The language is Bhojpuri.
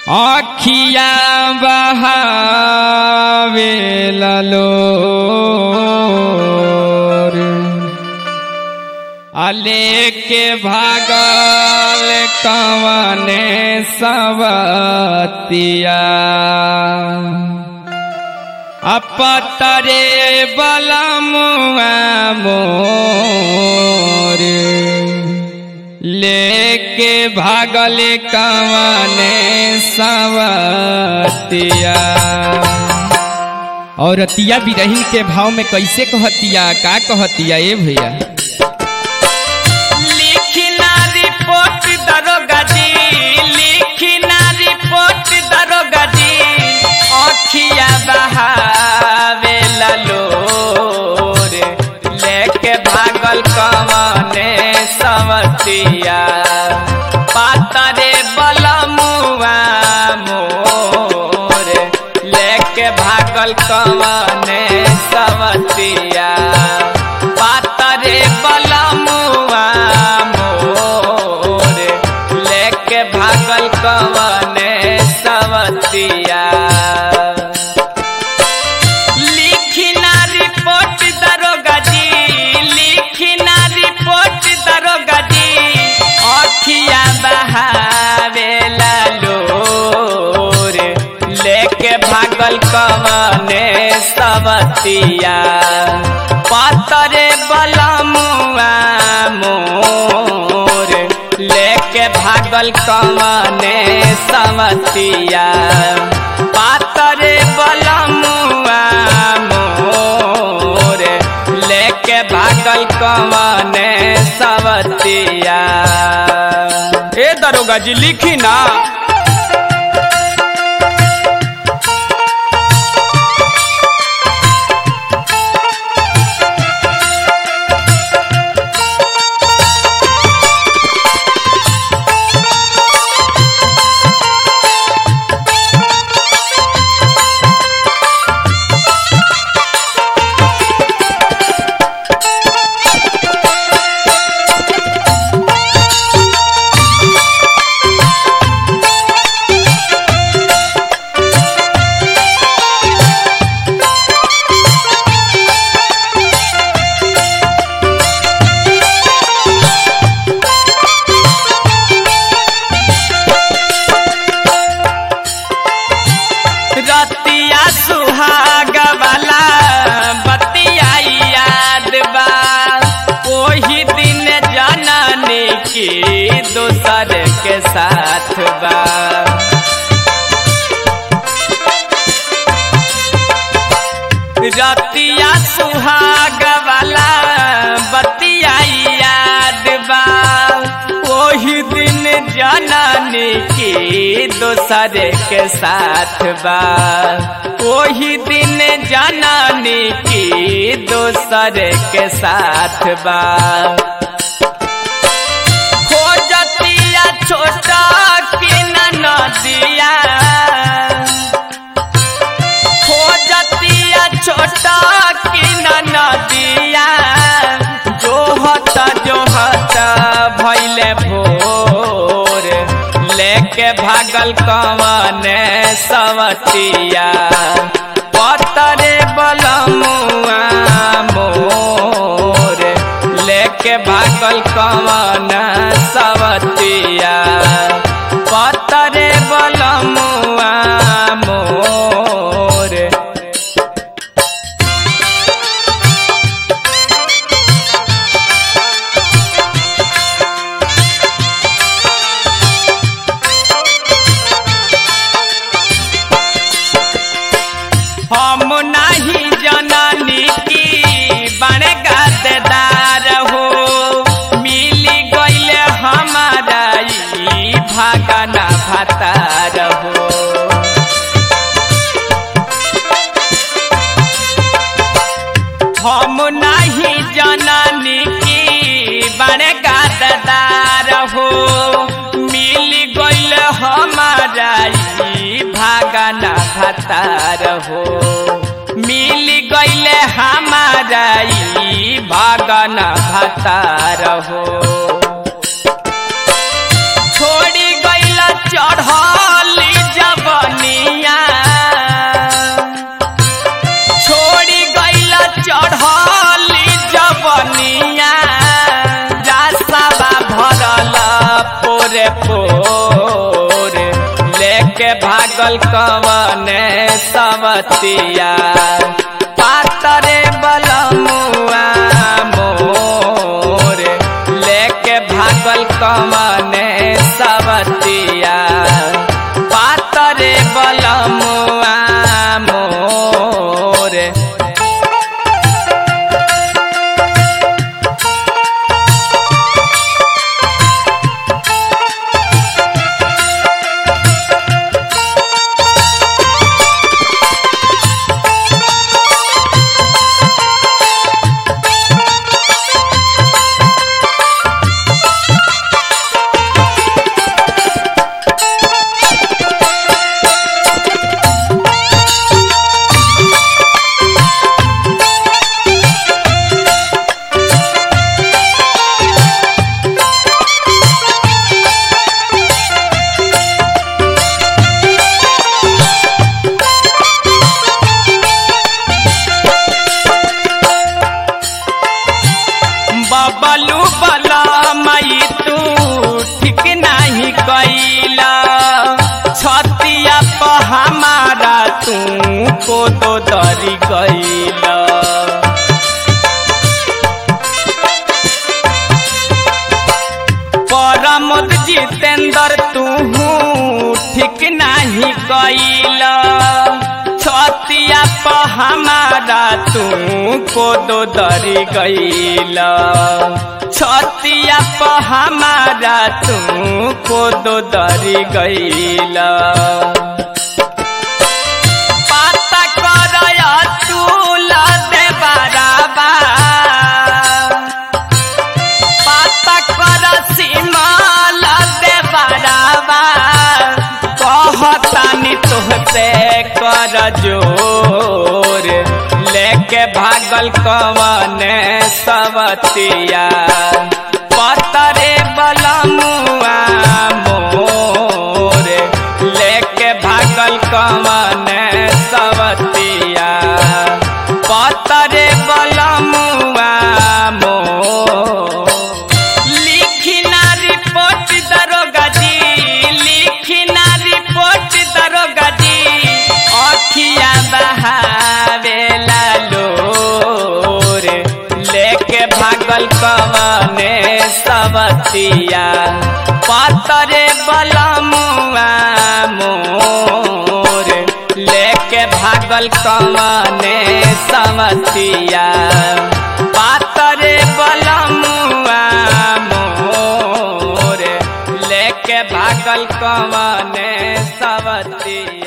आखिया बहावे ललोर अले के भागल कवने सवतिया अपतरे बलमुआ मोर लेके भागल कवने सवतिया और अतिया बिरहिन के भाव में कैसे कहतिया का कहतिया ए भैया लिखना रिपोर्ट दरोगा जी लिखना रिपोर्ट दरोगा जी अखिया बहावे ललोर लेके भागल कवने सवतिया पातरे बलमुआ मोर लेके भागल कवने सवतिया पातरे बलमुआ मोर लेके भागल कवने सवतिया लिखना रिपोर्ट दरोगा जी लिखना रिपोर्ट दरोगा जी अखिया बहावे लोर लेके भागल कवने सवतिया पातरे बलमुआ मोर लेके भागल कवने सवतिया पातरे बलमुआ मोर लेके भागल कवने सवतिया ए दरोगा जी लिखी ना रतिया सुहाग वाला बतिया याद बा ओही दिन जननी की दोसर के साथ बा रतिया सुहाग वाला बतिया याद बा ओही दिन जननी की दोसर के साथ बा ओही दिन जननी की दोसर के साथ बा खोजतिया छोटा की नदिया खोजतिया छोटा की नदिया जोहत जोहत भैले भोर लेके भागल कवने सवतिया पतरे बलमुआ मोर लेके भागल कवन सवतिया पतरे बलमुआ मोर हम नहीं जननी की बड़े गद्दार हो मिली गईले हमारा ई भागना भतार हो हम नहीं जननी की बड़े गद्दार हो मिल गईल हमारा ई भागना भतार हो मिल गईल हमारा ई भागना भतार हो छोड़ी गईल चढ़ली लेके भागल कवने सवतिया पातरे बलमुआ मोर लेके भागल कवने सवतिया पातरे बलमुआ मोर बबलू बला मई तू ठीक नहीं कैला छतिया प हमारा तू को तो दरी गैला परमोद जितेंद्र तू ठीक नहीं कैला छतिया प हमारा तू को दो दरी गैला छतिया प हमारा तू को दो दरी गैला पाता करया तू लदे बराबा पाता कर सीमा लदे बराबा कहतानी तुहसे कर जोर लेके भागल कवने सवतिया पतरे बलमुआ मोर लेके भागल कवने सवतिया पतरे बलमुआ मोर लिखिना रिपोर्ट दरोगा जी लिखिना रिपोर्ट दरोगा जी अखिया बहावेला लोर लेके भागल कवने सवतिया पतरे बलमुआ मोर लेके भागल कवने सवतिया पातरे बलमुआ मोर लेके भागल कवने सवतिया